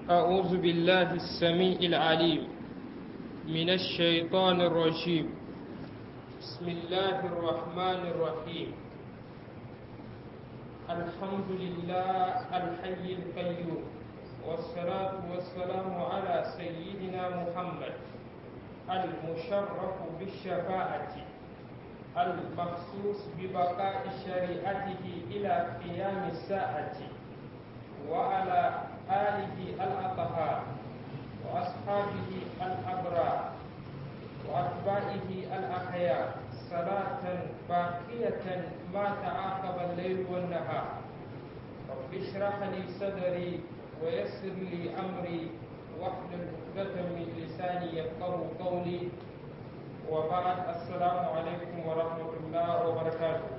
أعوذ بالله السميع العليم من الشيطان الرجيم بسم الله الرحمن الرحيم الحمد لله الحي القيوم والصلاة والسلام على سيدنا محمد المشرف بالشفاعة المخصوص ببقاء شريعته إلى قيام الساعة وعلى آله الأطهار وأصحابه الأبرار وأتباعه الأخيار صلاة باقية ما تعاقب الليل والنهار رب اشرح لي صدري ويسر لي أمري واحلل عقدة من لساني يفقه قولي وبعد السلام عليكم ورحمة الله وبركاته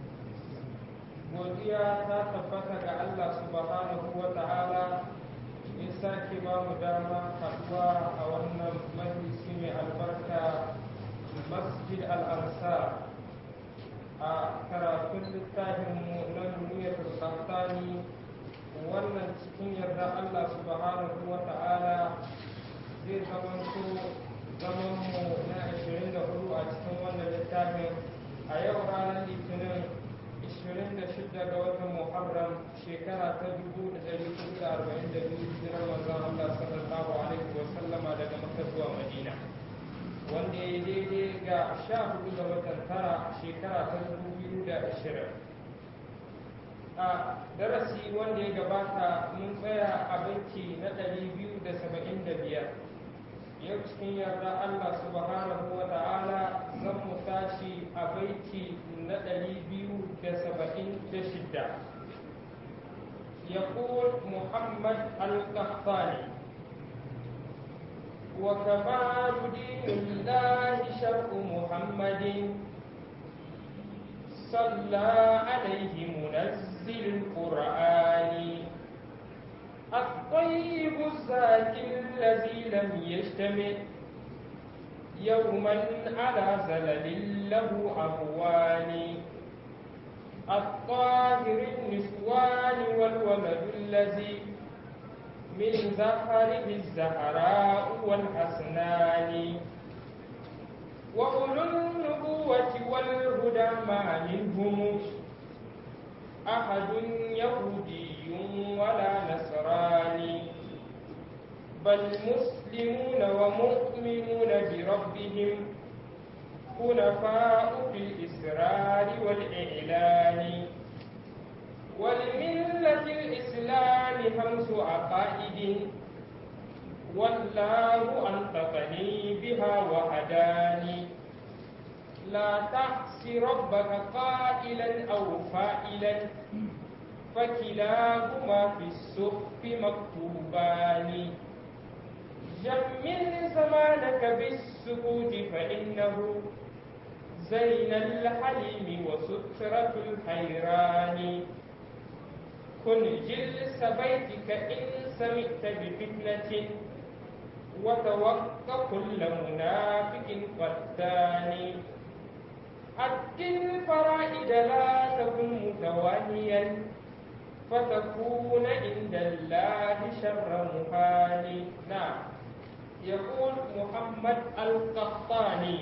godiya ta tabbata ga Allah subhanahu wa ta'ala ya sake ba mu dama haɗuwa a wannan majalisi mai albarka masjid al-ansar a karatun littafinmu na duniyar tsantani wannan cikin yarda Allah subhanahu wa ta'ala zai zamanto zamanmu na 24 a cikin wannan littafin a yau ranar litinin 26 ga watan Muharram shekara ta 1442 hijirar manzon Allah sallallahu alaihi wa sallama daga Makka zuwa Madina wanda ya daidai ga 14 ga watan tara shekara ta 2020 a darasi wanda ya gabata mun tsaya a banki na 275 yau cikin yarda Allah subhanahu wa ta'ala zan mu tashi a baiti na ɗari biyu da saba'in da shidda يقول محمد القحطاني وكمال دين الله شرع محمد صلى عليه منزل القرآن الطيب الزاكي الذي لم يجتمع يوما على زلل له أبوان الطاهر النسوان والولد الذي من زهره الزهراء والحسنان وأولو النبوة والهدى ما منهم أحد يهودي ولا نصراني بل مسلمون ومؤمنون بربهم حنفاء في الإسرار والإعلان ولملة الإسلام خمس عقائد والله أنطقني بها وهداني لا تحس ربك قائلا أو فائلا فكلاهما في السخف مكتوبان جمل زمانك بالسكوت فإنه زين الحليم وسترة الحيران كن جلس بيتك إن سمعت بفتنة وتوق كل منافق قتان أد الفرائد لا تكن متوانيا فتكون عند الله شر مهان نعم يقول محمد القحطاني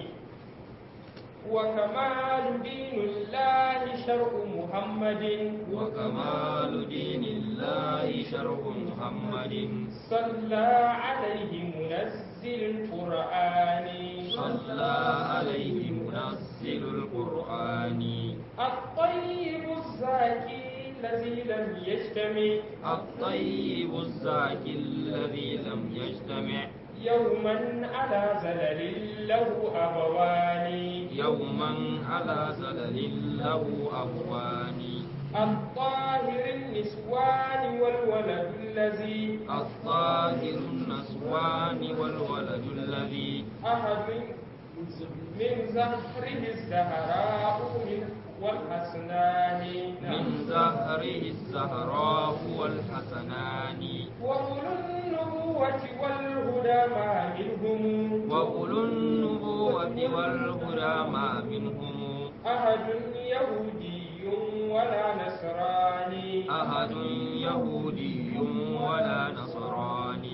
وكمال دين الله شرع محمد وكمال دين الله شرع محمد صلى عليه منزل القرآن صلى عليه منزل القرآن الطيب الزاكي الذي لم يجتمع الطيب الزاكي الذي لم يجتمع يوما على زلل له أبوان يوما على زلل له أبوان الطاهر النسوان والولد الذي الطاهر النسوان والولد الذي أحد من زهره الزهراء من والحسنان من زهره الزهراء والحسنان وأولو النبوة والهدى ما منهم وأولو النبوة والهدى ما منهم أحد يهودي ولا نصراني أحد يهودي ولا نصراني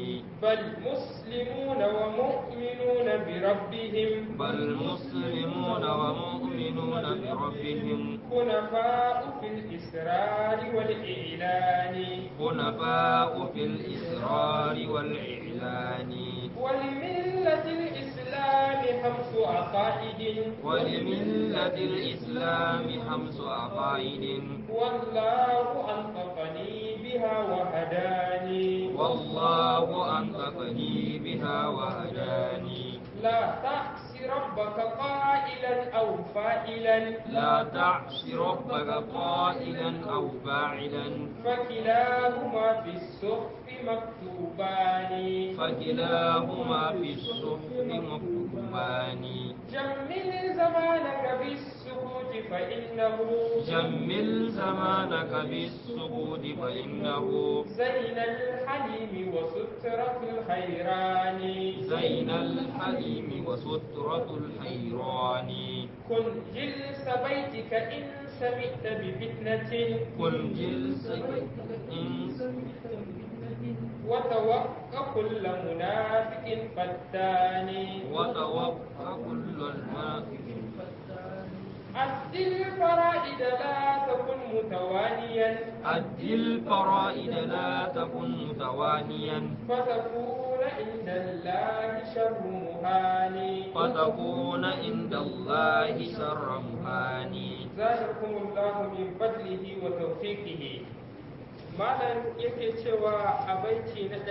بل مسلمون ومؤمنون بربهم بل مسلمون ومؤمنون بربهم حنفاء في الإسرار والإعلان حنفاء في الإسرار والإعلان ولملة الإسلام خمس عقائد ولملة الإسلام خمس عقائد والله أنطقني بها وهداني والله أنطقني بها وهداني لا تعص ربك قائلا أو فائلا لا تعص ربك قائلا أو فاعلا فكلاهما في الصحف مكتوبان فكلاهما في الصحف مكتوبان جمل زمانك بالسكوت فإنه جمل زمانك بالسكوت فإنه زين الحليم وسترة الخيران زين الحليم وسترة الحيران كن جلس بيتك إن سمعت بفتنة كن جلس إن وتوقع كل منافق فتان وتوقع كل الماء أد الفرائد لا تكن متوانيا أد الفرائد لا تكن متوانيا فتكون عند الله شر مهان فتكون عند الله شر مهاني زادكم الله من فضله وتوفيقه malam yake cewa a baiti na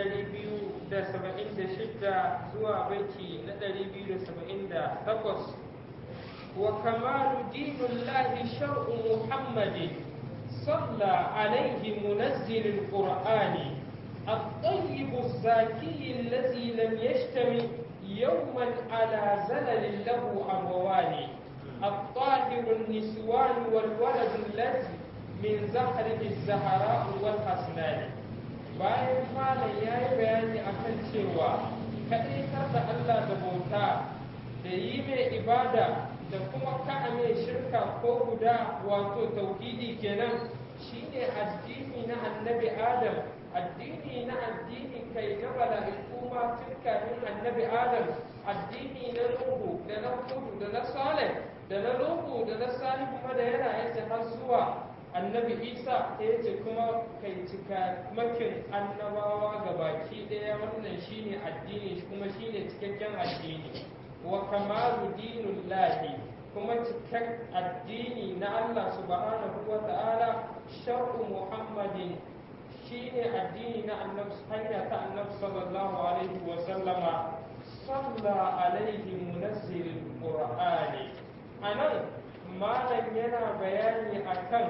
276 zuwa baiti na 278 wa kamalu dinullahi shar'u muhammadin صلى عليه منزل القرآن الطيب الزاكي الذي لم يشتم يوما على زلل له أبوان الطاهر النسوان والولد الذي من زهره الزهراء والحسنان bayan malam ya yi bayani akan cewa kaɗaitar da Allah da bauta da yi mai ibada da kuma ka'a mai shirka ko guda wato tauhidi kenan shine addini na annabi adam addini na addini kai na mala'iku ma tun kafin annabi adam addini na nuhu da na hudu da na saleh da na nuhu da na salihu ma da yana yace har zuwa annabi isa ta yace kuma kai cika makin annabawa ga baki ɗaya wannan shine addini kuma shine cikakken addini wa kamalu dinullahi kuma cikak addini na Allah subhanahu wa ta'ala shar'u muhammadin shine addini na annabi hanya ta annabi sallallahu alaihi wa sallama salla alaihi munazzilul qur'ani anan malam yana bayani akan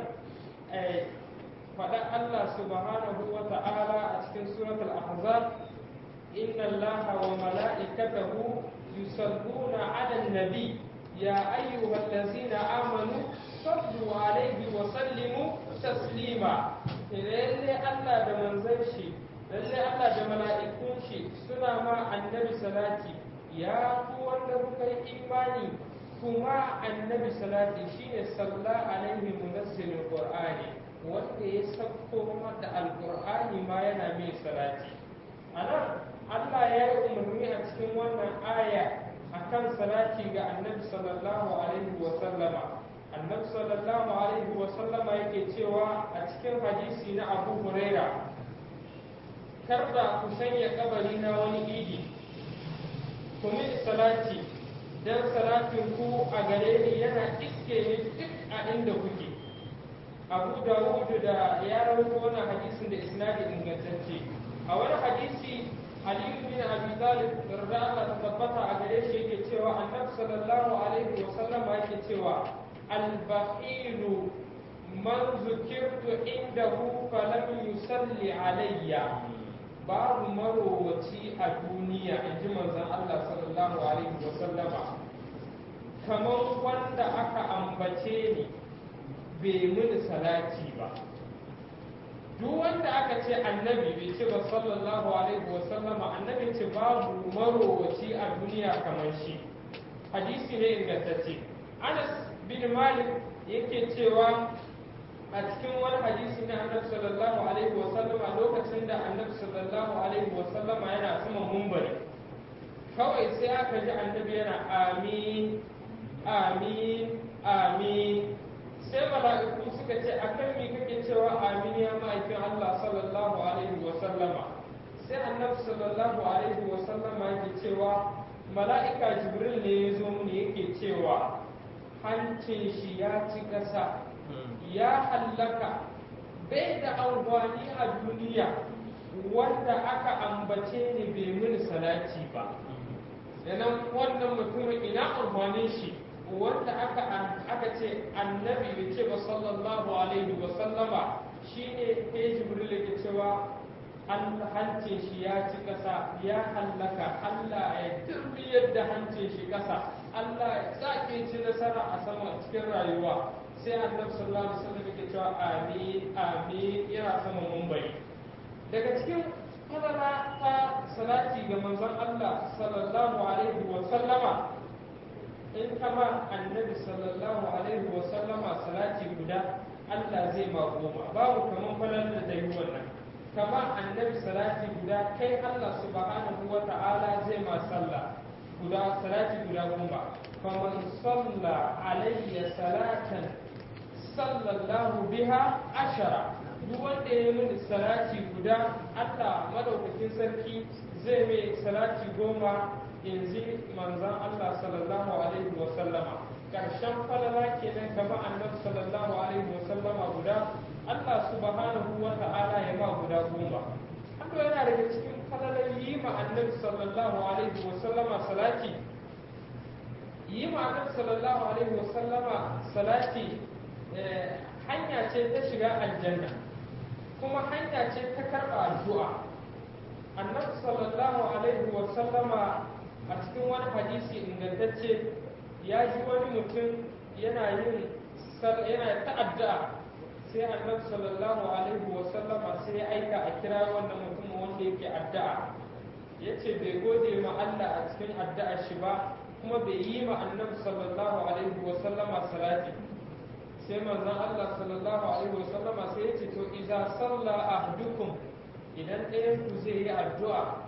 faɗa Allah subhanahu wa ta'ala a cikin suratul ahzab inna allaha wa mala'ikatahu yusalluna 'alan nabi ya ayyuhallazina amanu sallu alaihi wa sallimu taslima lalle Allah da manzon shi lalle Allah da mala'ikun shi suna ma annabi salati ya ku wanda kuka yi imani kuma annabi salati shine salla alaihi munassilul qur'ani wanda ya sauko da alqur'ani ma yana mai salati anan Allah ya yi umarni a cikin wannan aya akan salati ga annabi sallallahu alaihi wa sallama annabi sallallahu alaihi wa sallama yake cewa a cikin hadisi na Abu Huraira karda ku sanya kabari na wani idi ku min salati dan salatin ku a gare ni yana iske ni duk a inda kuke Abu Dawud da ya rawaito wannan hadisin da isnadi ingantacce a wani hadisi Ali bin Abi Talib da Allah ta tabbata a gare shi yake cewa Annabi sallallahu alaihi wa sallam yake cewa al-bakhilu man zukirtu indahu falam yusalli alayya babu marowaci a duniya in ji manzon Allah sallallahu alaihi wa sallama kamar wanda aka ambace ni bai mini salati ba duk wanda aka ce annabi bai ce ba sallallahu alaihi wa sallama annabi ce babu marowaci a duniya kamar shi hadisi ne ingantacce anas bin malik yake cewa a cikin wani hadisi na annabi sallallahu alaihi wa sallama lokacin da annabi sallallahu alaihi wa sallama yana yana saman mumbari kawai sai aka ji annabi yana amin amin amin sai mala'iku suka ce akan me kake cewa amin ya ma'aikin Allah sallallahu alaihi wa sallama sai annabi sallallahu alaihi wa sallama yake cewa mala'ika jibril ne ya zo mu yake cewa hancin shi ya ci ƙasa ya hallaka bai da amfani a duniya wanda aka ambace ni bai mini salati ba yanan wannan mutumin ina amfanin shi wanda aka aka ce annabi bai ce ba sallallahu alaihi wa sallama shine sai jibril ke cewa an hancin shi ya ci ƙasa ya hallaka Allah ya turbiyar da hancin shi ƙasa Allah ya sake ci nasara a sama cikin rayuwa sai annabi sallallahu alaihi wasallam yake cewa amin amin yana sama mumbai daga cikin fadala ta salati ga manzon Allah sallallahu alaihi wa sallama in kama annabi sallallahu alaihi wa sallama salati guda Allah zai ma goma babu kaman falalar da yi wannan kama annabi salati guda kai Allah subhanahu wa ta'ala zai ma sallah guda salati guda goma faman salla alayya salatan sallallahu biha ashara duk wanda ya mini salati guda Allah madaukakin sarki zai mai salati goma yanzu manzon Allah sallallahu alaihi wa sallama karshen falala kenan kama annabi sallallahu alaihi wa sallama guda Allah subhanahu wa ta'ala ya ma guda goma haka yana daga cikin falalar yi ma annabi sallallahu alaihi wa sallama salati yi ma annabi sallallahu alaihi wa sallama salati hanya ce ta shiga aljanna kuma hanya ce ta karɓa addu'a annabi sallallahu alaihi wa sallama a cikin wani hadisi ingantacce ya ji wani mutum yana yin yana ta'adda sai annabi sallallahu alaihi wa sallama sai ya aika a kira wannan mutum wanda yake addu'a ya ce bai gode ma Allah a cikin addu'a shi ba kuma bai yi ma annabi sallallahu alaihi wa sallama salati sai manzon Allah sallallahu alaihi wa sallama sai ya ce to idza salla ahdukum idan ɗayan ku zai yi addu'a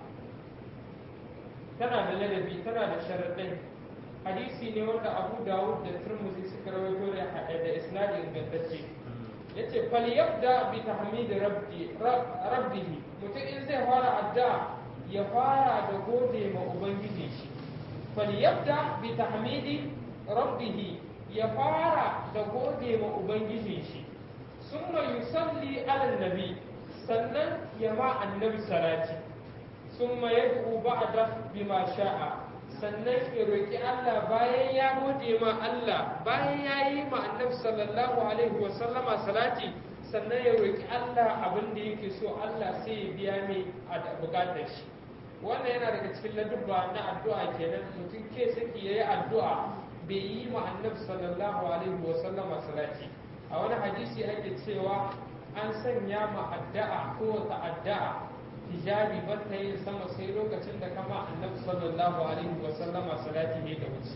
tana da ladabi tana da sharaɗai hadisi ne wanda Abu Dawud da Tirmidhi suka rawaito da da isnadi ingantacce yace fal yabda bi tahmid rabbi rabbih mutum in zai fara addu'a ya fara da gode ma ubangiji shi fal yabda bi tahmidi rabbih ya fara da gode ma ubangiji shi summa yusalli ala nabi sannan ya ma annabi salati summa yad'u ba'da bima sha'a sannan ya roƙi Allah bayan ya gode ma Allah bayan ya yi ma annabi sallallahu alaihi wa sallama salati sannan ya roƙi Allah abin da yake so Allah sai ya biya mai a buƙatar shi wannan yana daga cikin ladubba na addu'a kenan mutum ke saki yayi addu'a bai yi ma annabi sallallahu alaihi wa sallama salati a wani hadisi ake cewa an sanya ma addu'a ko ta addu'a hijabi ba ta yin sama sai lokacin da kama annabi sallallahu alaihi wa sallama salati ne da wuce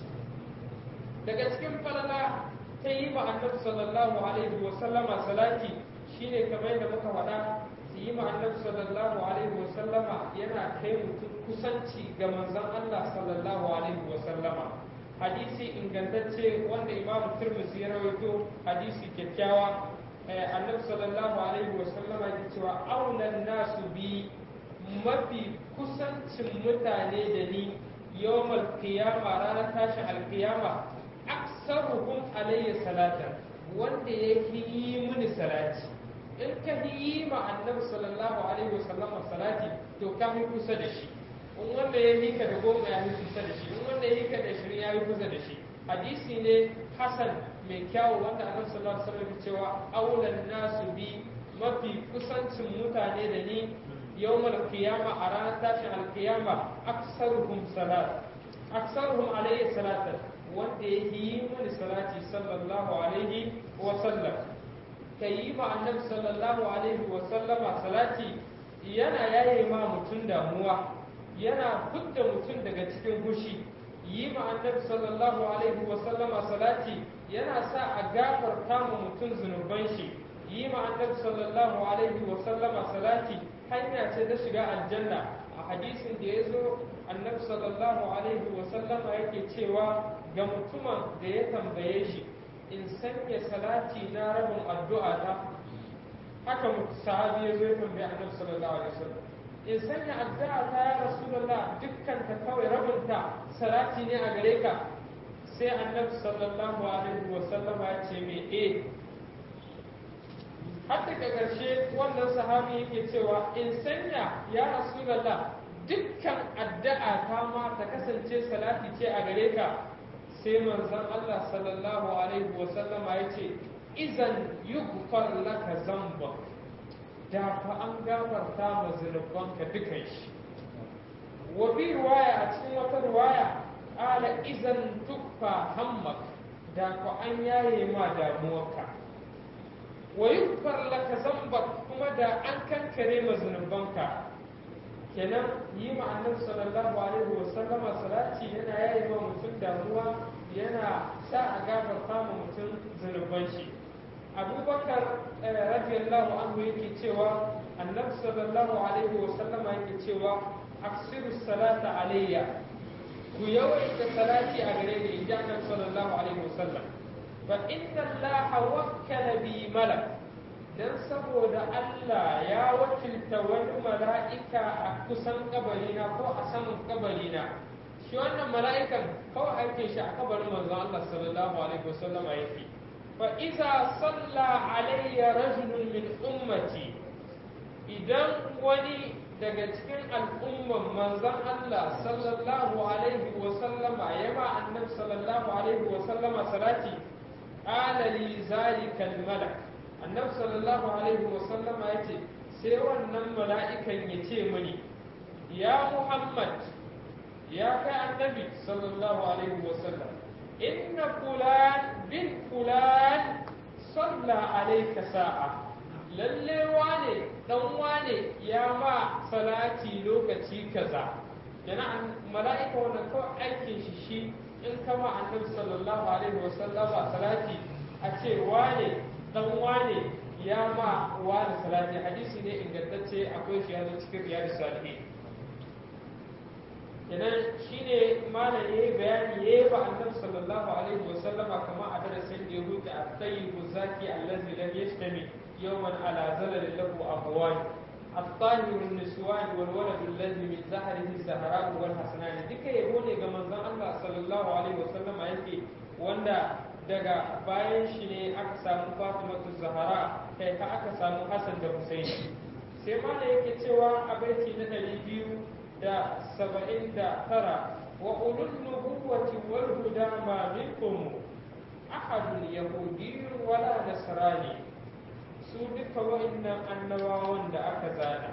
daga cikin falala ta yi ma annabi sallallahu alaihi wa sallama salati shine kamar yadda muka faɗa su yi ma annabi sallallahu alaihi wa sallama yana kai mutum kusanci ga manzon Allah sallallahu alaihi wa sallama hadisi ingantacce wanda imam turmusi ya rawaito hadisi kyakkyawa annabi sallallahu alaihi wa sallama ya cewa aunan nasu bi mafi kusancin mutane da ni yawmal qiyama ranar tashin alkiyama aksaruhum alayya salatan wanda ya yi mini salati in ka yi ma annabi sallallahu alaihi wa sallama salati to ka fi kusa da shi in wanda ya yi ka da goma ya fi kusa da shi in wanda ya yi ka da shirin ya fi kusa da shi hadisi ne hasan mai kyawu wanda annabi sallallahu alaihi wasallam cewa aulan nasu bi mafi kusancin mutane da ni yawmal qiyama a ranar tashin alqiyama aksaruhum salat aksaruhum alayhi salatan wanda ya yi mini salati sallallahu alaihi wa sallam kai ma annabi sallallahu alaihi wa sallama salati yana yaye ma mutum damuwa yana fudda mutum daga cikin hushi yi ma annabi sallallahu alaihi wa sallama salati yana sa a gafarta ma mutum zunuban shi yi ma annabi sallallahu alaihi wa sallama salati hanya ce ta shiga aljanna a hadisin da ya zo annabi sallallahu alaihi wa sallama yake cewa ga mutumin da ya tambaye shi in sanya salati na rabin addu'a ta haka sahabi ya zo ya tambaye annabi sallallahu alaihi wa sallam in sanya addu'a ta ya rasulullah dukkan ta kawai rabin ta salati ne a gare ka sai annabi sallallahu alaihi wa sallama ya ce me eh har daga ƙarshe wannan sahabi yake cewa in sanya ya rasulullah dukkan addu'a ta ma ta kasance salati ce a gare ka sai manzon Allah sallallahu alaihi wa sallama ya ce izan yughfar laka zamba da fa an gafarta ma zunubanka dukan shi wa bi riwaya a cikin wata riwaya ala izan tukfa hammak da fa an yaye ma damuwarka wa yughfar laka zambak kuma da an kankare ma zunubanka kenan yi ma annabi sallallahu alaihi wa sallama salati yana yayi ma mutum damuwa yana sa a gafarta ma mutum zunuban shi abubakar radiyallahu anhu yake cewa annabi sallallahu alaihi wa sallama yake cewa aksiru salata alayya ku yawaita salati a gare ni inji annabi sallallahu alaihi wa sallam fa inna allaha wakkala bi malak dan saboda Allah ya wakilta wani mala'ika a kusan kabarina ko a saman kabarina shi wannan mala'ikan kawai aikin shi a kabarin manzo Allah sallallahu alaihi wasallam yake fa iza salla alayya rajulun min ummati idan wani daga cikin al'umman manzon Allah sallallahu alaihi wasallama ya ma annabi sallallahu alaihi wasallama salati qala li zalika al-malak annabi sallallahu alaihi wasallama ya ce sai wannan mala'ikan ya ce mani ya muhammad ya kai annabi sallallahu alaihi wasallam inna fulan bin fulan salla alaika sa'a lalle wane dan wane ya ma salati lokaci kaza yana mala'ika wannan kawai aikin shi shi in kama annabi sallallahu alaihi wasallama salati a ce wane dan wane ya ma wani salati hadisi ne ingantacce akwai shi yanzu cikin riyadu salihin kenan shine malam yayi bayani yayi ba annabi sallallahu alaihi wa sallama kama a darasin da ya huta a tayyibu zaki allazi lam yashtami yawman ala zalal lahu abwan الطاهر النسوان والولد الذي من زهره الزهراء والحسنان duka yabo ne ga manzon Allah sallallahu alaihi wasallam yake wanda daga bayan shi ne aka samu fatimatu zahara kai ka aka samu hassan da husaini sai ma da yake cewa a baiti na ɗari biyu da saba'in da tara wa ulul nubuwati wal huda ma minkum ahadun yahudiyyun wala nasrani su duka wa'annan annabawan da aka zana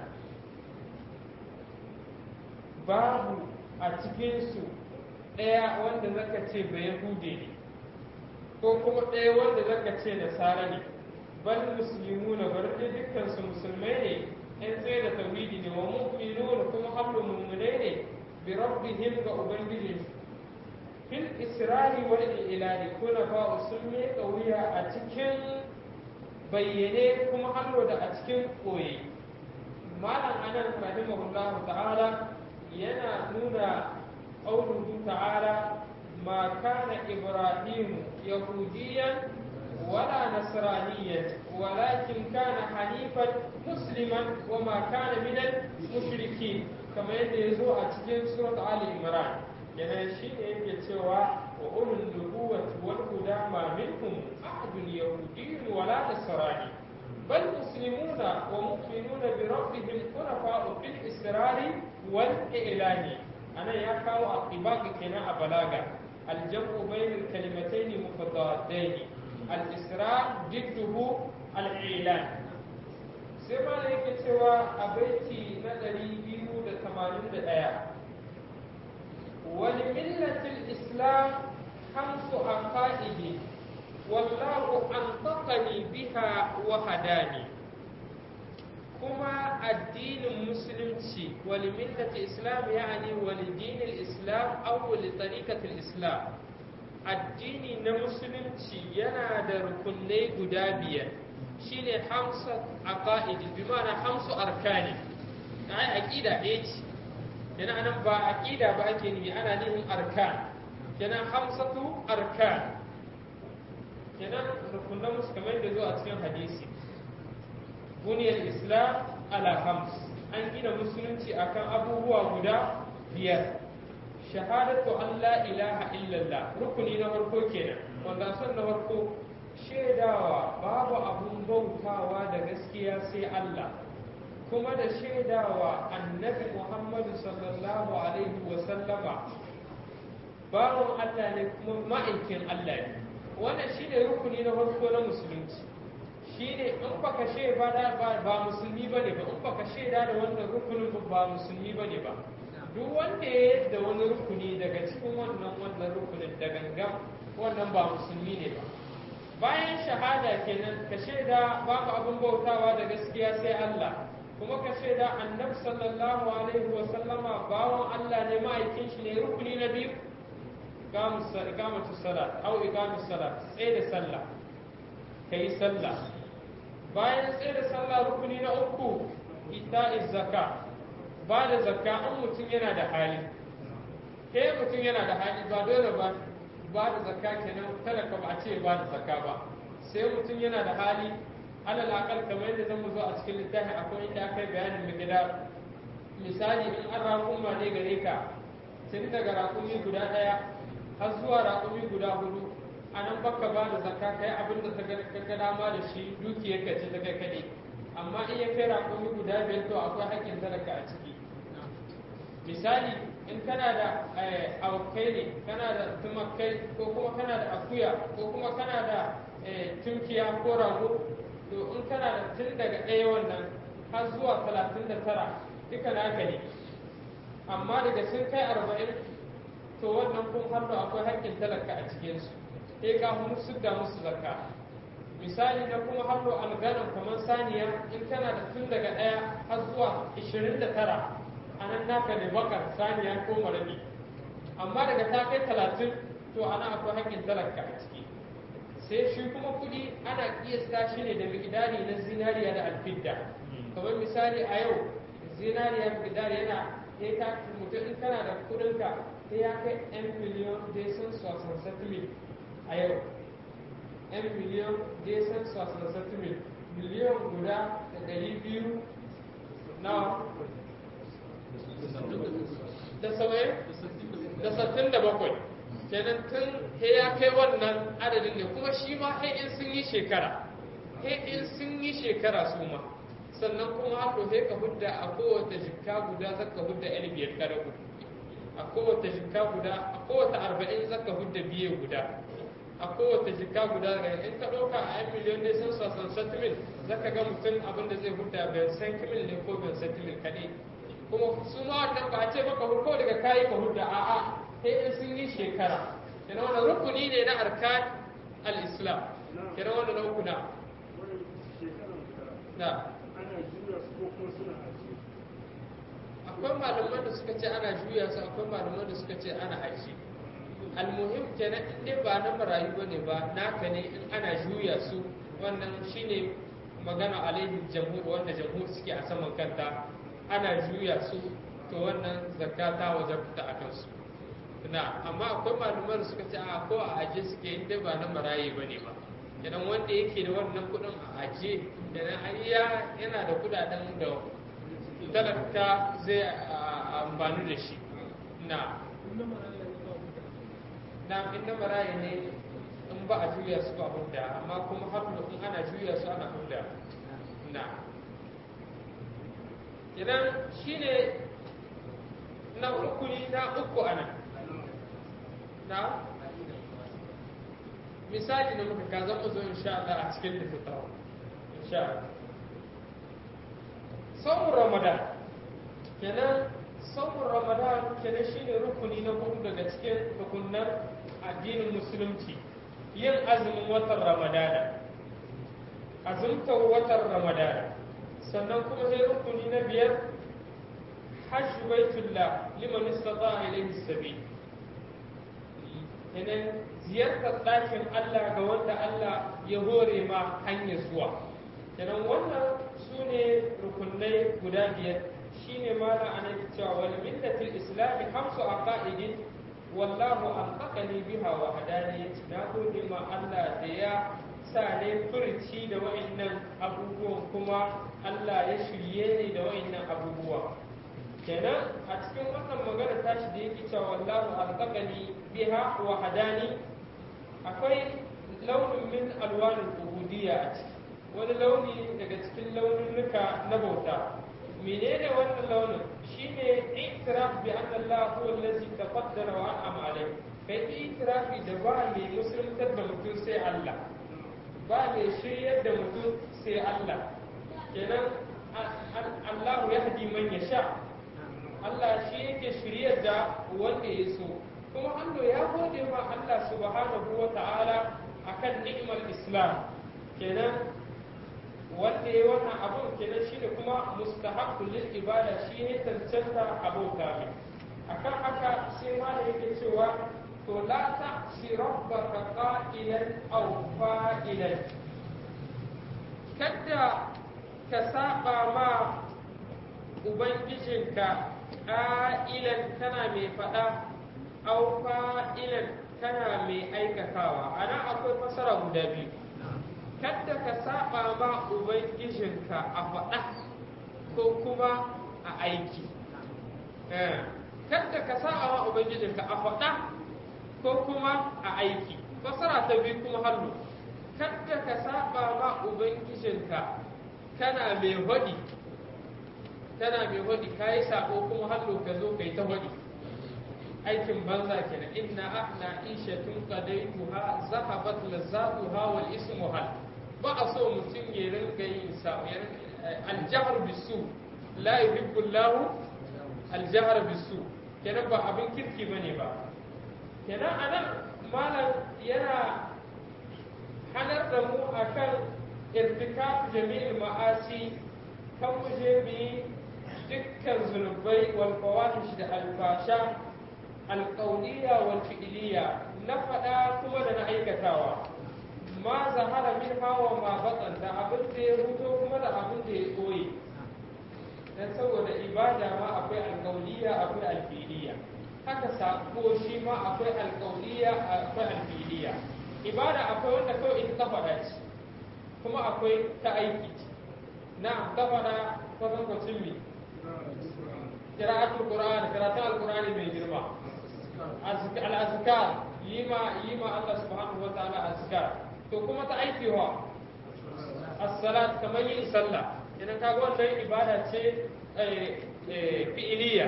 babu a cikinsu ɗaya wanda zaka ce ba yahude ne ko kuma ɗaya wanda zaka ce nasara ne bal muslimuna bar da dukkan su musulmai ne in tsaye da tauhidi ne wa mu'minuna kuma hablu mu'minai ne bi rabbihim ga ubangijin fil isra'i wal ilani kuna fa usulmi qawiya a cikin bayyane kuma hallo da a cikin koyi malam anan rahimahullahu ta'ala yana nuna qauluhu ta'ala ما كان إبراهيم يهوديا ولا نصرانيا ولكن كان حنيفا مسلما وما كان من المشركين كما يزو أتجن سورة آل عمران yana shi ne yake cewa wa ulul nubuwati wal huda ma minhum ahadun yahudiyyun wala nasrani bal muslimuna wa mu'minuna bi rabbihim khulafa'u fil israri wal i'lani anan ya kawo aqibaka kenan a balaga الجمع بين الكلمتين متضادين الإسراء ضده الإعلان سيما لك سوى أبيتي ندري بيو دا تمانين دا آية ولملة الإسلام خمس عقائد والله أنطقني بها وهداني kuma addinin musulunci wali millati islam yani wali dinil islam aw wali tariqatil islam addini na musulunci yana da rukunai guda biyar shine hamsa aqaid bi ma'ana hamsu arkani ai aqida ɗaya ce yana anan ba aqida ba ake ni ana nufin arkan kenan hamsatu arkan kenan rukunan musu kamar da zo a cikin hadisi buniyar islam ala hams an gina musulunci akan abubuwa guda biyar shahadatu an la ilaha illallah rukuni na farko kenan wanda son na farko shaidawa babu abun bautawa da gaskiya sai Allah kuma da shaidawa annabi Muhammadu sallallahu alaihi wa sallama bawan Allah ne kuma ma'aikin Allah ne wannan shine rukuni na farko na musulunci shine in baka shaida ba ba musulmi bane ba in baka shaida da wannan rukunin ba musulmi bane ba duk wanda ya yadda wani rukuni daga cikin wannan wannan rukunin da gangan wannan ba musulmi ne ba bayan shahada kenan ka shaida babu abin bautawa da gaskiya sai Allah kuma ka shaida annabi sallallahu alaihi wa sallama bawon Allah ne ma'aikin shi ne rukuni na biyu iqamatu salat au iqamus salat tsaye da sallah kai sallah bayan tsaye da sallah rukuni na uku ita'iz zakka ba da zakka an mutum yana da hali ke mutum yana da hali ba dole ba ba da zakka kenan talaka ba a ce ba da zakka ba sai mutum yana da hali alal akal kamar yadda zan zo a cikin littafi akwai inda aka yi bayanin migida misali in an raƙuma ne gare ka tun daga raƙumi guda ɗaya har zuwa raƙumi guda hudu a nan baka ba da zakka kai abin da ta ga dama da shi dukiyar ka ce ta kai kaɗai amma in ya kai raƙumi guda biyar to akwai haƙƙin talaka a ciki misali in kana da awakai ne kana da tumakai ko kuma kana da akuya ko kuma kana da tunkiya ko rago to in kana da tun daga ɗaya wannan har zuwa talatin da tara duka naka ne amma daga sun kai arba'in to wannan kun har da akwai haƙƙin talaka a cikinsu sai ka musu da musu zakka misali na kuma harro alganan kamar saniya in kana da tun daga ɗaya har zuwa ishirin da tara a nan naka ne bakar saniya ko marami amma daga ta kai talatin to ana akwai haƙƙin talaka a ciki sai shi kuma kuɗi ana kiyasta shi ne da miƙidari na zinariya da alfidda kamar misali a yau zinariya miƙidari yana ya ta mutum in kana da kuɗinka sai ya kai 'yan miliyon da sun sosan settlement a yau 'yan miliyon da sun sosan settlement miliyon guda da ɗari biyu na da saba'in da sattin da bakwai kenan tun he ya kai wannan adadin ne kuma shi ma he in sun yi shekara he in sun yi shekara su ma sannan kuma haka he ka hudda a kowace jikka guda zaka hudda yan biyar kada ku a kowace jikka guda a kowace arba'in zaka hudda biye guda a kowace jikka guda in ka ɗauka a yan miliyon ne sun sasan settlement zaka ga mutum abin da zai hudda ban san kimil ne ko ban settlement kaɗai kuma su ma wannan ba a ce maka ko daga kayi ka hudda a'a sai in sun yi shekara kina wannan rukuni ne na arkan al-islam kina wannan rukuna na akwai malaman da suka ce ana juya su akwai malaman da suka ce ana aji almuhim kenan in dai ba na marayu bane ba naka ne in ana juya su wannan shine magana alaihi jamhur wanda jamhur suke a saman kanta ana juya su to wannan zakka ta wajabta a kansu na amma akwai malumar da suka ce a ko a aje suke in dai ba na maraye ba ne ba idan wanda yake da wannan kudin a aje da na ayya yana da kudaden da talaka zai amfani da shi na na in na maraye ne in ba a juya su ba hudda amma kuma har in ana juya su ana hudda na idan shi ne na rukuni na uku a nan na misali da muka kaza mu zo insha Allah a cikin littattafa insha Allah saumun ramadan kenan saumun ramadan kenan shine rukuni na hudu daga cikin rukunan addinin musulunci yin azumin watan ramadana azumtar watan ramadana sannan kuma sai rukuni na biyar hajj baitullah liman istata ilayhi sabil kenan ziyartar ɗakin Allah ga wanda Allah ya hore ma hanyar zuwa kenan wannan su ne rukunai guda biyar shi shine mala anan cewa wal millatil islami khamsu aqaidin wallahu anfaqani biha wa hadani na gode ma Allah da ya sa ne furci da wa'annan abubuwan kuma Allah ya shirye ni da wa'annan abubuwa kenan a cikin wannan magana tashi da yake cewa wallahu anfaqani biha wa hadani akwai launin min alwanin ubudiyya a ciki wani launi daga cikin laununuka na bauta menene wannan launin shine itiraf bi anna Allah huwa allazi taqaddara wa an'ama alayhi kai itirafi da ba mai musuluntar da mutum sai Allah ba mai shiryar da mutum sai Allah kenan Allah ya hadi man ya sha Allah shi yake shiryar da wanda ya so kuma Allah ya gode ma Allah subhanahu wa ta'ala akan ni'imar Islam kenan wanda ya wannan abun kenan shine kuma mustahaqqul lil ibada shi ne tantanta abota mai akan haka sai ma da yake cewa to la ta'si rabbaka qa'ilan aw fa'ilan kada ka saba ma ubangijinka ƙa'ilan kana mai faɗa aw fa'ilan kana mai aikatawa ana akwai fasara guda biyu kadda ka saba ma ubangijinka a faɗa ko kuma a aiki kadda ka saba ma ubangijinka a faɗa ko kuma a aiki fasara ta biyu kuma hannu kadda ka saba ma ubangijinka kana mai hodi kana mai hodi ka yi sabo kuma hannu ka zo ka yi ta hodi aikin banza kenan inna ahna ishatun qadaytuha zahabat lazzatuha wal ismu hal ba a so mutum ya rinka yin sa aljahr bisu la yuhibbu Allah aljahr bisu kenan ba abin kirki bane ba kenan anan malam yana hanar da mu akan irtikab jami'il ma'asi kan mu je bi dukkan zunubai wal fawahish da alfasha alƙauniya wal fi'iliya na faɗa kuma da na aikatawa ma zahara min hawa ma batsan da abin da ya huto kuma da abin da ya ɓoye dan saboda ibada ma akwai alƙauniya akwai alfi'iliya haka sako shi ma akwai alƙauniya akwai alfi'iliya ibada akwai wanda kawai ita ta faɗa ce kuma akwai ta aiki ce na ta faɗa kwatankwacin mi kira'atul qur'ani karatun alqur'ani mai girma al'azkar yi ma yi ma Allah subhanahu wa ta'ala azkar to kuma ta aiki wa as-salat kamar yin sallah idan kaga wannan ibada ce fi'iliya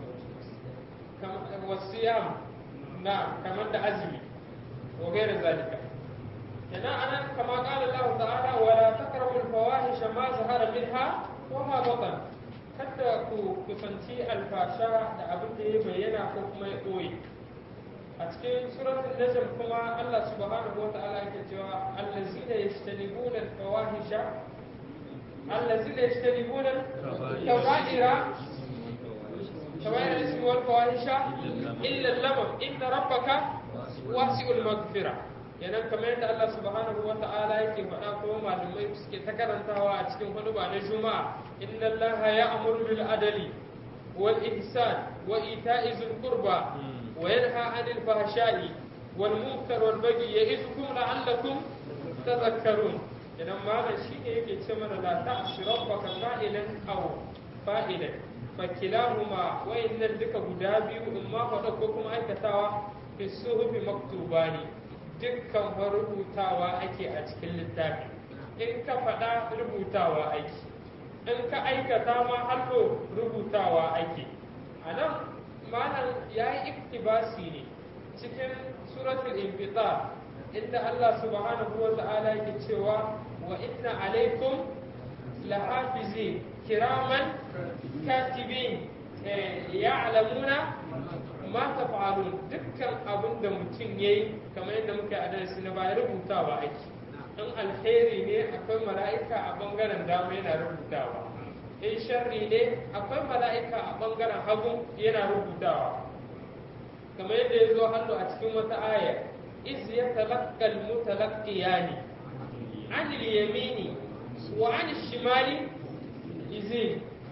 wasiyam na kamar da azumi wa gaira zalika idan anan kama qala Allah ta'ala wala taqrabu al-fawahisha ma zahara minha wa ma batan kada ku kusanci alfasha da abin da ya bayyana ko kuma ya ɓoye a cikin suratul najm kuma Allah subhanahu wa ta'ala yake cewa allazina yajtanibuna al-fawahisha allazina yajtanibuna al-kaba'ira kaba'ira ismi wal fawahisha illa al-lamam inna rabbaka wasi'ul maghfira yanan kamar yadda Allah subhanahu wa ta'ala yake faɗa kuma malamai suke ta karantawa a cikin hudu ba na juma'a inna Allah ya amuru bil adali wal ihsan wa ita'i zil qurba wa yanha 'anil fahsha'i wal munkar wal baghi ya'idukum la'allakum tadhakkarun idan malam shine yake ce mana la ta'si rabbaka qa'ilan aw fa'ilan fakilahuma wayannan duka guda biyu in ma faɗa ko kuma aikatawa fi suhufi maktubani dukkan rubutawa ake a cikin littafi in ka faɗa rubutawa ake in ka aikata ma hallo rubutawa ake a nan malam ya yi iktibasi ne cikin suratul infitar inda Allah subhanahu wa ta'ala yake cewa wa inna alaikum lahafizi kiraman katibin ya'lamuna ma taf'alun dukkan abin da mutum yayi kamar yadda muka yi a darasi na baya rubutawa ake in alheri ne akwai mala'ika a bangaren dama yana rubutawa in sharri ne akwai mala'ika a bangaren hagu yana rubutawa kamar yadda ya zo hannu a cikin wata aya iz ya talaqqal mutalaqqiyani an yamini wa an shimali izin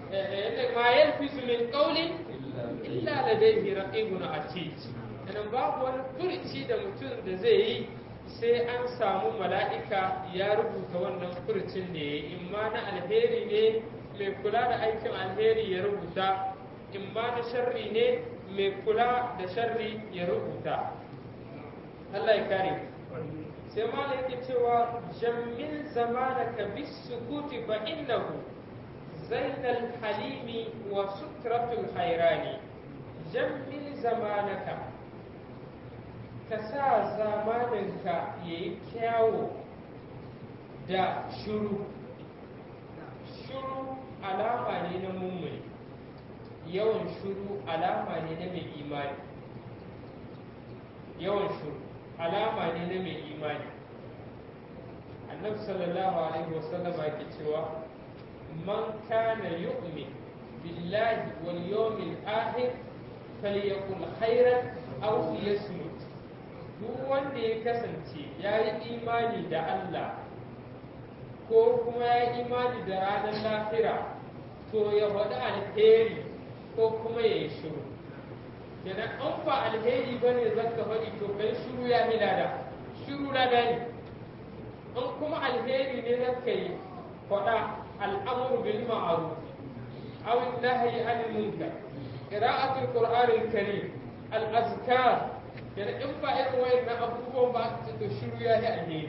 ma yalfizu min qawlin illa ladayhi raqibun atid idan babu wani furici da mutum da zai yi sai an samu mala'ika ya rubuta wannan furcin da ya yi in ma na alheri ne mai kula da aikin alheri ya rubuta in ma na sharri ne mai kula da sharri ya rubuta Allah ya kare sai ma yake cewa jammin zamanaka bis sukuti fa innahu zainal halimi wa sutratul hairani jammin zamanaka ka sa zamaninka ya yi kyawo da shuru shuru alama ne na mummuni yawan shuru alama ne na mai imani yawan shuru alama ne na mai imani annabi sallallahu alaihi wasallama yake cewa man kana yu'min billahi wal yawmil akhir falyakul khairan aw liyasmut duk wanda ya kasance ya yi imani da Allah ko kuma ya yi imani da ranar lahira to ya faɗi alheri ko kuma ya yi shiru kenan an ba alheri ba ne zan ka faɗi to kai shiru ya yi lada shiru lada ne an kuma alheri ne zan ka yi faɗa al'amuru bil ma'ruf aw nahyi anil munkar qira'atul qur'anil karim al azkar yana in ba irin wayannan abubuwan ba ta to shiru ya yi alheri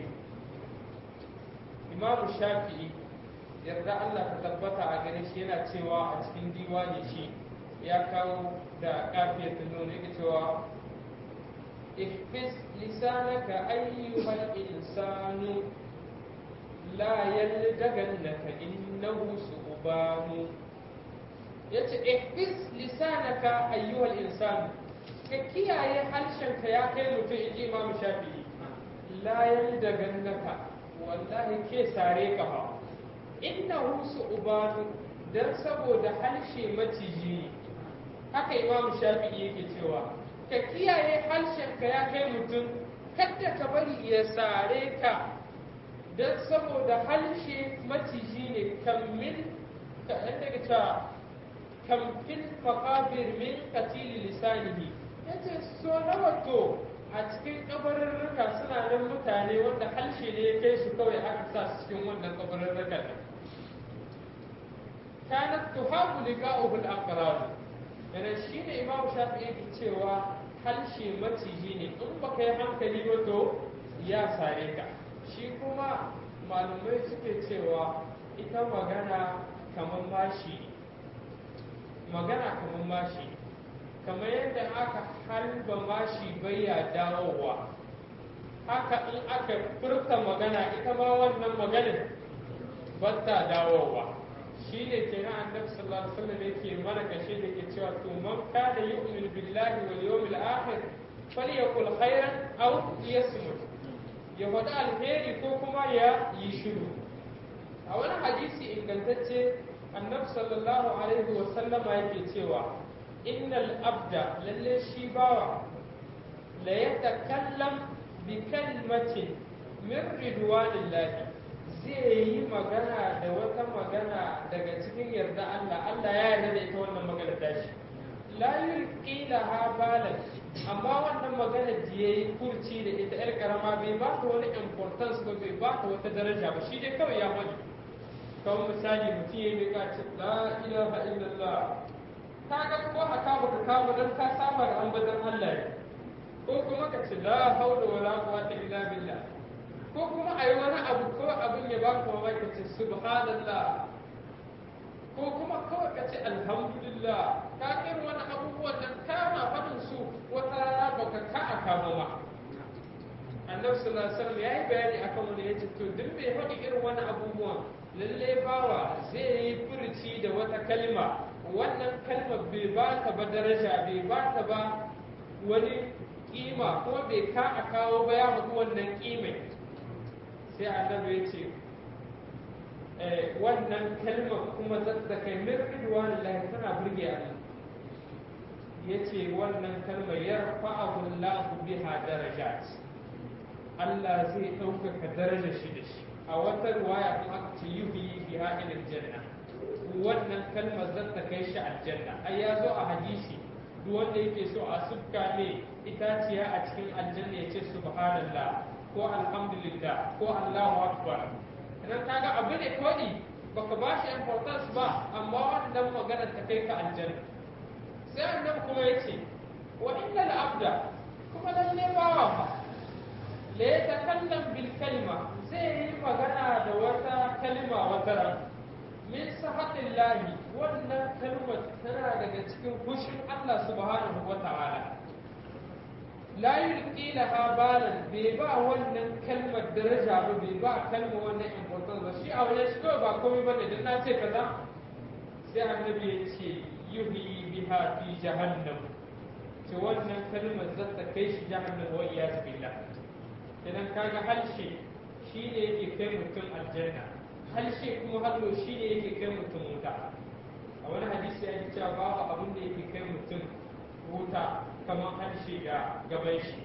imamu shafi'i yarda Allah ta tabbata a gare shi yana cewa a cikin diwani shi ya kawo da kafiyar da nuna yake cewa ihfis lisanaka ayyuhal insanu la yaldagannaka innahu su'banu yace ihfis lisanaka ayyuhal insanu ka kiyaye harshenka ya kai mutum in ji imamu shafi'i layar da gannaka wallahi ke sare ka ba inna husu ubanu dan saboda harshe maciji ne haka imamu shafi'i yake cewa ka kiyaye harshenka ya kai mutum kadda ka bari ya sare ka dan saboda harshe maciji ne kammin ka daga cewa kamfin makabir min katili lisanihi ya ce so nawa to a cikin kabarurruka suna nan mutane wanda harshe ne ya kai su kawai aka sa su cikin wannan kabarurrukan nan kanat tuhabu liqa'uhu al-aqrab yana shine imam shafi yake cewa harshe maciji ne in baka yi hankali ba to ya sare ka shi kuma malumai suke cewa ita magana kamar mashi magana kamar mashi kamar yadda aka halba mashi baya dawowa haka in aka furta magana ita ma wannan maganin ba ta dawowa shi ne ke na annabi sallallahu alaihi wasallam yake mana kashe da ke cewa to man kana yu'minu billahi wal yawmil akhir falyakul khairan aw yasmut ya faɗi alheri ko kuma ya yi shiru a wani hadisi ingantacce annabi sallallahu alaihi wasallama yake cewa innal abda lalle shi bawa la yatakallam bi kalmatin min ridwanillahi zai yi magana da wata magana daga cikin yarda Allah Allah ya yarda da ita wannan magana tashi la yulqi laha balan amma wannan magana da yayi kurci da ita yar karama bai ba ta wani importance ba bai ba ta wata daraja ba shi dai kawai ya faɗi kawai misali mutum ya yi ce la ilaha illallah ka ga ko haka baka kama dan ka saba da ambaton Allah ne ko kuma ka ce la haula wala quwwata illa billah ko kuma ayi wani abu ko abin ya baka mamaki ka ce subhanallah ko kuma kawai ka ce alhamdulillah ka irin wani abubuwan nan kana faɗin su wata rana baka ka a kama ma annabi sallallahu alaihi wasallam yayi bayani akan wani yace to duk mai faɗi irin wani abubuwan lalle bawa zai yi furuci da wata kalma wannan kalmar bai ba ta ba daraja bai ba ta ba wani kima kuma bai ka a kawo ba ya haɗu wannan kimai sai annabi ya ce wannan kalmar kuma da kai min ridwan lahi tana burge Allah ya ce wannan kalmar ya fa'ahu Allah biha darajat Allah zai ɗaukaka darajar shi da shi a wata ruwaya kuma aka ce yuhi biha ila janna wannan kalmar zan ta kai shi aljanna ai ya zo a hadisi duk wanda yake so a sufka ne itaciya a cikin aljanna ya ce subhanallah ko alhamdulillah ko allahu akbar idan kaga abu ne kawai baka ba shi importance ba amma wannan magana ta kai ka aljanna sai annabi kuma ya ce wa inna al-abda kuma lalle bawa fa la yatakallam bil kalima zai yi magana da wata kalima wata ran min sahatillahi wannan kalmar tana daga cikin fushin Allah subhanahu wa ta'ala la yulqi laha balan bai ba wannan kalmar daraja ba bai ba kalmar wannan importance ba shi a wajen shi kawai ba komai bane dan na ce kaza sai annabi ya ce yuhi biha fi jahannam ce wannan kalmar za ta kai shi jahannam wa iyaz billah idan kaga halshe shine yake kai mutum aljanna halshe kuma hallo shine yake kai mutum wuta a wani hadisi ya ce cewa babu abin da yake kai mutum wuta kamar harshe da gaban shi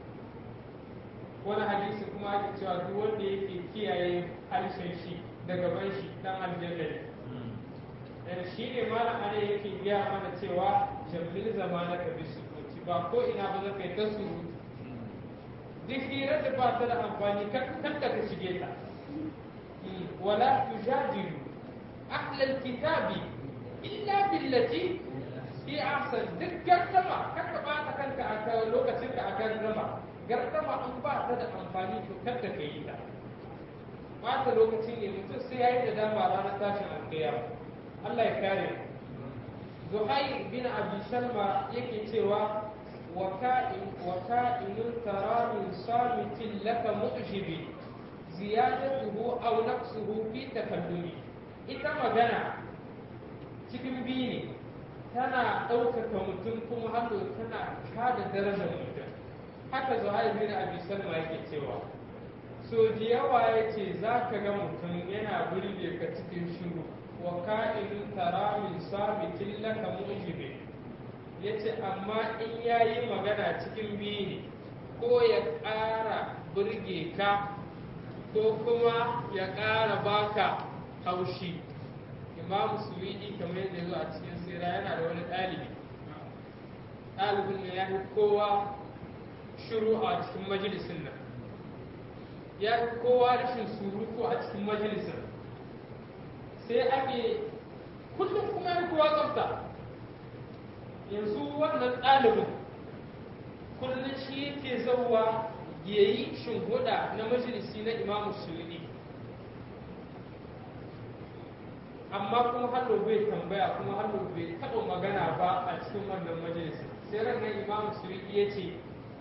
wani hadisi kuma ake cewa duk wanda yake kiyaye harshen shi da gaban shi dan aljanna ne shi ne malam ana yake gaya mana cewa jamil zamana ka bi sukuti ba ko ina ba za ka yi ta surutu duk hirar da ba ta da amfani kan da ka shige ta wala tujadilu ahlal kitabi illa billati fi ahsan duk gardama kar ka bata kanka a kan lokacin ka a gardama gardama an ba ta da amfani to kar da ka yi ta bata lokacin ne mutum sai yayi da dama ranar tashin alƙiyama Allah ya kare Zuhair bin Abi Salma yake cewa wa ka'in wa ka'inun tara min samitin laka mu'jibi ziyadatuhu aw naqsuhu fi takallumi ita magana cikin biyu ne tana ɗaukaka mutum kuma hannu tana kada darajar mutum haka Zuhair bin Abi Salma yake cewa so da yawa yace zaka ga mutum yana burge ka cikin shiru wa ka'in tara min sabitin laka mu'jibi yace amma in yayi magana cikin biyu ne ko ya ƙara burge ka ko kuma ya ƙara baka haushi imamu suwidi kamar yadda zo a cikin sira yana da wani ɗalibi ɗalibin ne ya fi kowa shiru a cikin majalisin nan ya fi kowa rashin surutu a cikin majalisin sai ake kullum kuma ya kowa tsafta yanzu wannan ɗalibin kullum shi yake zauwa ya yi shinhuda na majalisi na imamu suwidi amma kuma hallo bai tambaya kuma hallo bai taɓa magana ba a cikin wannan majalisi sai ranar imamu suwidi ya ce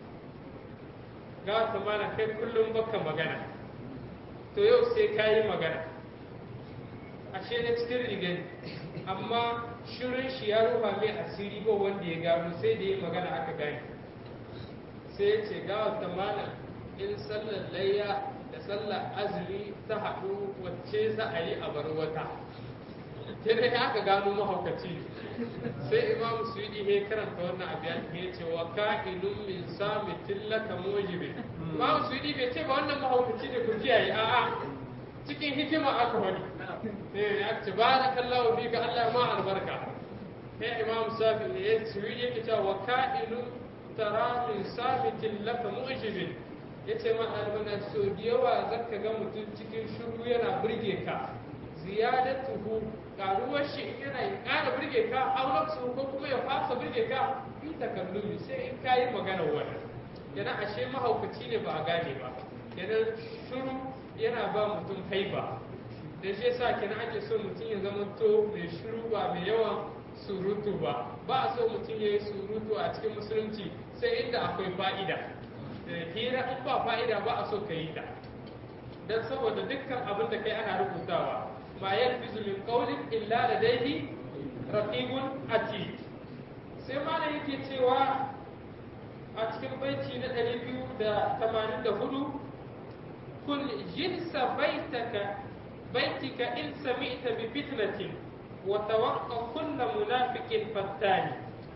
ga ta mana kai kullum baka magana to yau sai ka yi magana ashe na cikin rigar amma shirin shi ya rufa mai asiri ba wanda ya gano sai da ya magana aka gane sai ya ce gawa ta mana in sallar layya da sallar azumi ta haɗu wacce za a yi a bar wata kene aka gano mahaukaci sai imamu su yi ihe karanta wannan abu ya ce wa ka'inun min samitin laka mujibi imamu su yi bai ce ba wannan mahaukaci ne ku kiyaye a'a cikin hikima aka wani eh ya ce barakallahu fika Allah ma albarka sai imamu safi ne ya ce yake cewa wa ka'inun tara min sabitin laka mu'jibin yace ma almana so da yawa zaka ga mutum cikin shiru yana burge ka ziyadatuhu karuwar shi yana ƙara burge ka aunaksu ko kuma ya fasa burge ka fi takallumi sai in kayi magana wani yana ashe mahaukaci ne ba a gane ba yana shiru yana ba mutum haiba da shi yasa kenan ake so mutum ya zama to mai shiru ba mai yawan surutu ba ba a so mutum ya yi surutu a cikin musulunci sai inda akwai fa'ida hira in ba fa'ida ba a so ka yi ta don saboda dukkan abin da kai ana rubutawa ma yalfizu min qawlin illa ladayhi raqibun atid sai malam yake cewa a cikin baiti na 284 kun jinsa baitaka baitika in sami'ta bi fitnatin wa tawaqqa kullu munafiqin fattani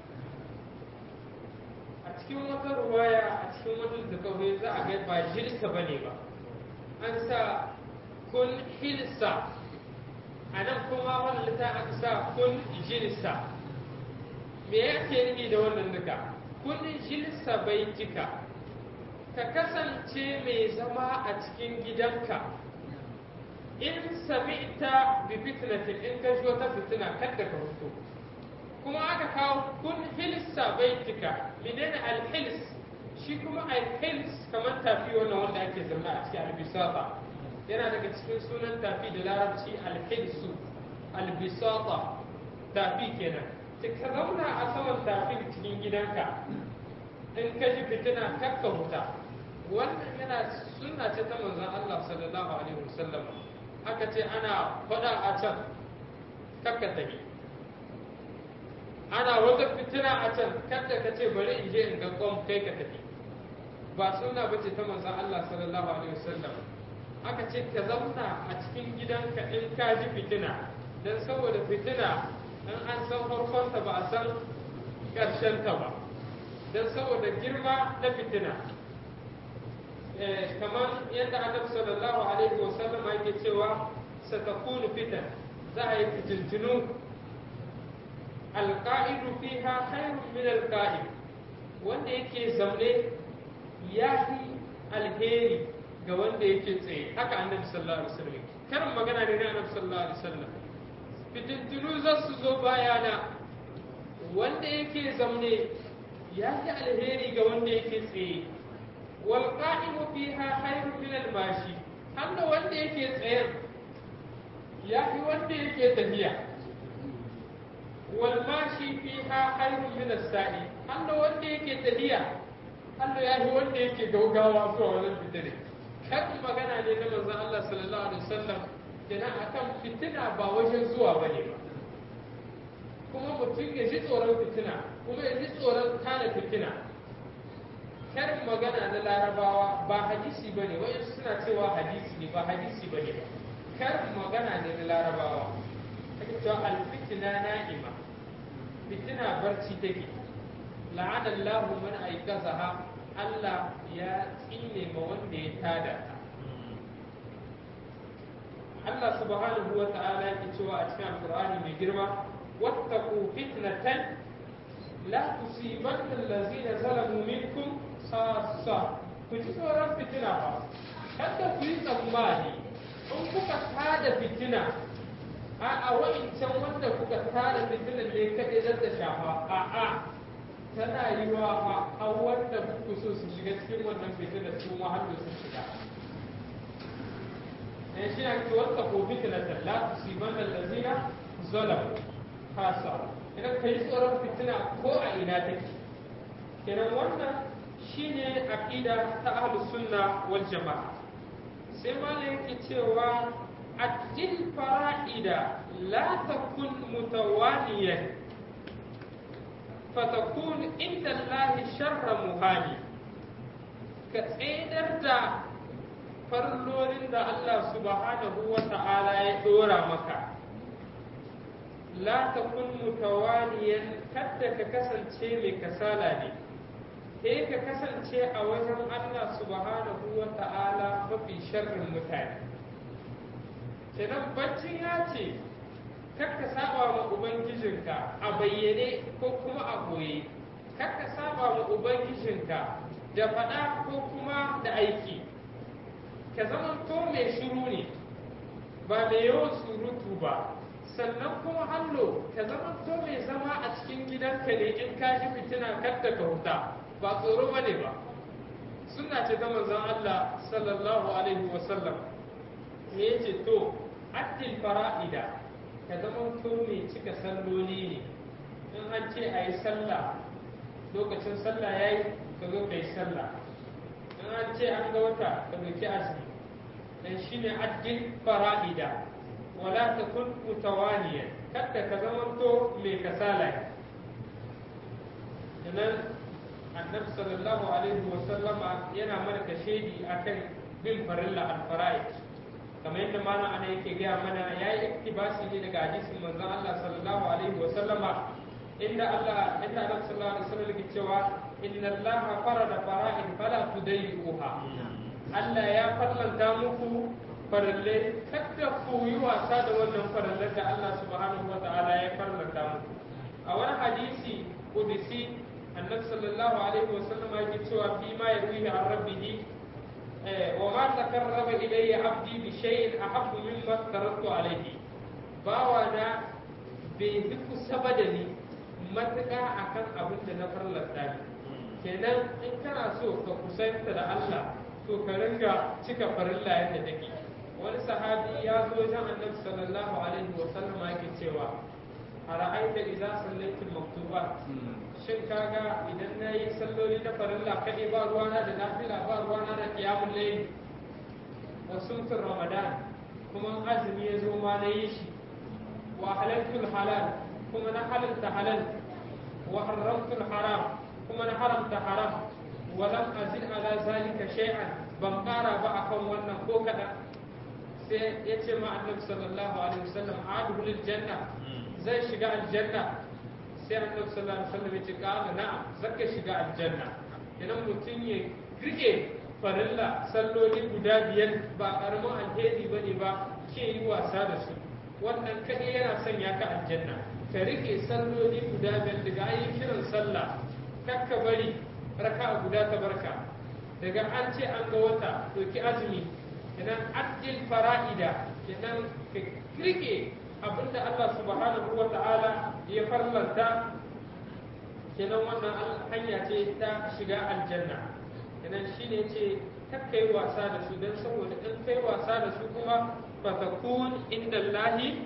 a cikin wata ruwaya a cikin wani littattafai za a ga ba jilsa bane ba an sa kun hilsa a nan kuma wannan littafin aka sa kun jilsa me yake nufi da wannan duka kun jilsa baitika ka kasance mai zama a cikin gidanka in sami'ta bi fitnatin in ka ji wata fitina kadda ka fito kuma aka kawo kun hilsa baitika menene alhils shi kuma alhils kamar tafi wannan wanda ake zama a cikin albisata yana daga cikin sunan tafi da larabci alhilsu albisata tafi kenan ka zauna a saman tafi cikin gidanka in ka ji fitina kakka huta wannan yana sunna ce ta manzon Allah sallallahu alaihi wasallam aka ce ana faɗa a can kakka tafi ana wata fitina a can kada ka ce bari in je in ga kwam kai ka tafi ba suna bace ta manzon Allah sallallahu alaihi wasallam aka ce ka zauna a cikin gidanka in ka ji fitina dan saboda fitina in an san farkonta ba a san ƙarshen ta ba dan saboda girma na fitina kamar yadda annabi sallallahu alaihi wasallam yake cewa satakunu fitan za a yi fitintinu alƙa'idu fiha khairun min alƙa'id wanda yake zaune ya fi alheri ga wanda yake tsaye haka annabi sallallahu alaihi wasallam karin magana ne na annabi sallallahu alaihi wasallam fitintunu za su zo bayana wanda yake zaune ya fi alheri ga wanda yake tsaye wal qa'imu fiha khairun min al mashi handa wanda yake tsaye ya fi wanda yake tafiya wal mashi fiha khairun min as sa'i handa wanda yake tafiya handa ya fi wanda yake gaugawa zuwa wannan fitine kan magana ne na manzon Allah sallallahu alaihi wasallam kenan akan fitina ba wajen zuwa bane ba kuma mutum ya ji tsoron fitina kuma ya ji tsoron kana fitina karin magana na larabawa ba hadisi ba ne wayansu suna cewa hadisi ne ba hadisi ba ne ba karin magana ne na larabawa ake cewa alfitina na'ima fitina barci take la'ana Allahu man aikazaha Allah ya tsine ma wanda ya tada ta Allah subhanahu wa ta'ala yake cewa a cikin alqur'ani mai girma wattaqu fitnatan la tusibanna allazina zalamu minkum khassa ku ji tsoron fitina ba kada ku yi tsammani in kuka tada fitina a a wa'incan wanda kuka tada fitinan ne kaɗai zan ta shafa a a tana yi wa fa a wanda kuku so su shiga cikin wannan fitinar su ma har su shiga dan shi ne ki wata ko fitnatan la tusibanna allazina zalamu khassa idan ka yi tsoron fitina ko a ina take kenan wannan shine aqida ta ahlus sunna wal jama'a sai malam yake cewa addil fara'ida la takun mutawaliyan fatakun inda Allah sharra muhani ka tsedar da farlolin da Allah subhanahu wa ta'ala ya dora maka la takun mutawaliyan kadda ka kasance mai kasala ne eh ka kasance a wajen Allah subhanahu wa ta'ala mafi sharrin mutane kenan baccin ya ce kakka saba ma ubangijinka a bayyane ko kuma a goye kakka saba ma ubangijinka da faɗa ko kuma da aiki ka zama to mai shiru ne ba mai yawan surutu ba sannan kuma hallo ka zama to mai zama a cikin gidanka ne in ka ji fitina kadda ka huta ba tsoro ba ne ba suna ce ta manzon Allah sallallahu alaihi wasallam me yace to addil fara'ida ka zama to mai cika salloli ne in an ce a yi sallah lokacin sallah ya yi ka zo ka yi sallah in an ce an ga wata ka doki azumi dan shine addil fara'ida wala takun mutawaliyan kada ka zama to mai kasala nan annabi sallallahu alaihi wa sallama yana mana kashedi akan bin farilla al-fara'id kamar yadda mana ana yake gaya mana yayi iktibasi ne daga hadisin manzon Allah sallallahu alaihi wa sallama inda Allah inda annabi sallallahu alaihi wa sallam yake cewa inna Allah farada fara'id fala tudayyi'uha Allah ya farlanta muku farallai kada ku yi wasa da wannan farallar da Allah subhanahu wa ta'ala ya farlanta muku a wani hadisi kudisi annabi sallallahu alaihi wasallam yake cewa fi ma yawihi an rabbihi wa ma takarraba ilayya abdi bi shay'in ahabbu mimma taraktu alayhi bawa na bai fi kusa ba da ni matuƙa akan abin da na farlanta ni kenan in kana so ka kusanta da Allah to ka ringa cika farilla yadda take wani sahabi ya zo wajen annabi sallallahu alaihi wa sallam yake cewa a ra'aita idza sallaitul maktubat shin kaga idan nayi salloli na farilla kadai ba ruwana da nafila ba ruwana da qiyamul layl wa sumtur ramadan kuma azumi ya zo ma na yi shi wa halaltul halal kuma na halalta halal wa haramtul haram kuma na haramta haram wa lam azid ala zalika shay'an ban kara ba akan wannan ko kadan sai ya ce ma annabi sallallahu alaihi wasallam adkhulul janna zai shiga aljanna sai annabi sallallahu alaihi wasallam ya ce qala na'am zaka shiga aljanna idan mutum ya rike farilla salloli guda biyar ba karamin alheri bane ba ke yi wasa da su wannan kadai yana sanya ka aljanna ka rike salloli guda biyar daga ayi kiran sallah kakka bari raka guda ta barka daga an ce an ga wata to ki azumi kenan addil fara'ida kenan ka rike abinda Allah subhanahu wa ta'ala ya farlanta kenan wannan hanya ce ta shiga aljanna kenan shine ce kakka yi wasa da su don saboda in kai wasa da su kuma fatakun inda Allahi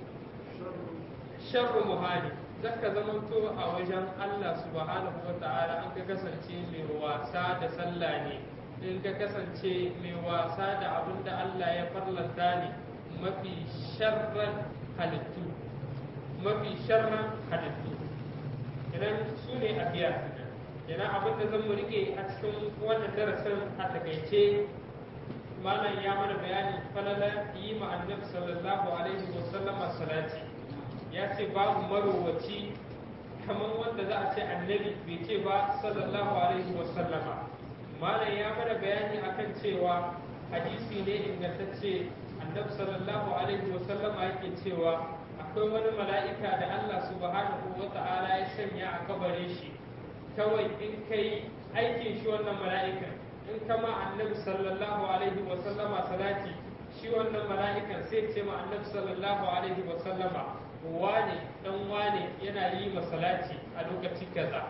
sharru muhani zaka zamanto a wajen Allah subhanahu wa ta'ala an ka kasance mai wasa da sallah ne in ka kasance mai wasa da abin da Allah ya farlanta ne mafi sharran halittu mafi sharran halittu idan su ne a biya idan abin da zan mu rike a cikin wannan darasin a takaice malam ya mana bayani falala yi ma annabi sallallahu alaihi wa sallama salati ya ce babu marowaci kamar wanda za a ce annabi bai ce ba sallallahu alaihi wa sallama malam ya mana bayani akan cewa hadisi ne ingantacce annabi sallallahu alaihi wa sallama yake cewa akwai wani mala'ika da Allah subhanahu wa ta'ala ya sanya a kabare shi kawai in kai aikin shi wannan mala'ikan in kama annabi sallallahu alaihi wa sallama salati shi wannan mala'ikan sai ce ma annabi sallallahu alaihi wa sallama wane dan wane yana yi ma salati a lokaci kaza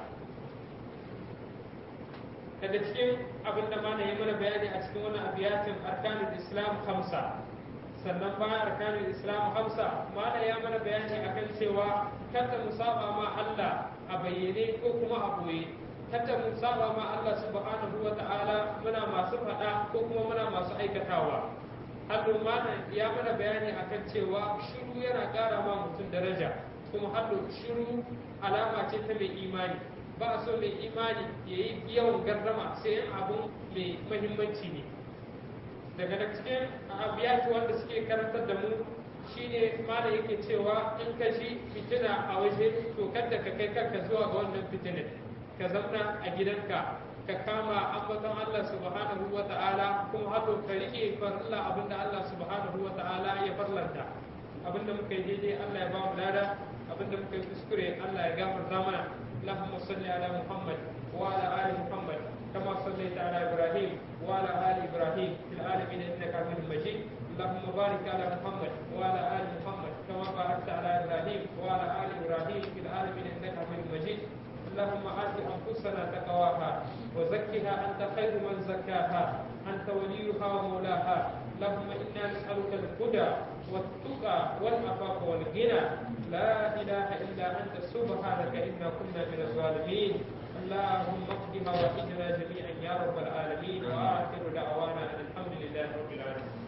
daga cikin abin da mana yi mana bayani a cikin wannan abiyatin arkanul islam hamsa sannan bayan arkanul islam hamsa mana ya mana bayani akan cewa kada mu saba ma Allah a bayyane ko kuma a boye kada mu saba ma Allah subhanahu wa ta'ala muna masu faɗa ko kuma muna masu aikatawa hallo mana ya mana bayani akan cewa shiru yana ƙara ma mutum daraja kuma hallo shiru alama ce ta mai imani ba a so mai imani ya yi yawan gardama sai yin abun mai mahimmanci ne daga da cikin abiyatu wanda suke karantar da mu shine mana yake cewa in ka ji fitina a waje to kada ka kai kanka zuwa ga wannan fitinin ka zauna a gidanka ka kama ambaton Allah subhanahu wa ta'ala kuma hado ka rike farilla abinda Allah subhanahu wa ta'ala ya farlanta abinda muka yi daidai Allah ya ba mu lada abinda muka yi kuskure Allah ya gafarta mana اللهم صل على محمد وعلى ال محمد كما صليت على ابراهيم وعلى ال ابراهيم في العالمين انك حميد مجيد اللهم بارك على محمد وعلى ال محمد كما باركت على ابراهيم وعلى ال ابراهيم في العالمين انك حميد مجيد اللهم آت أنفسنا تقواها وزكها أنت خير من زكاها أنت وليها ومولاها اللهم إنا نسألك الهدى والتقى والعفاف والغنى لا إله إلا أنت سبحانك إنا كنا من الظالمين اللهم اقض حوائجنا جميعا يا رب العالمين وآخر دعوانا أن الحمد لله رب العالمين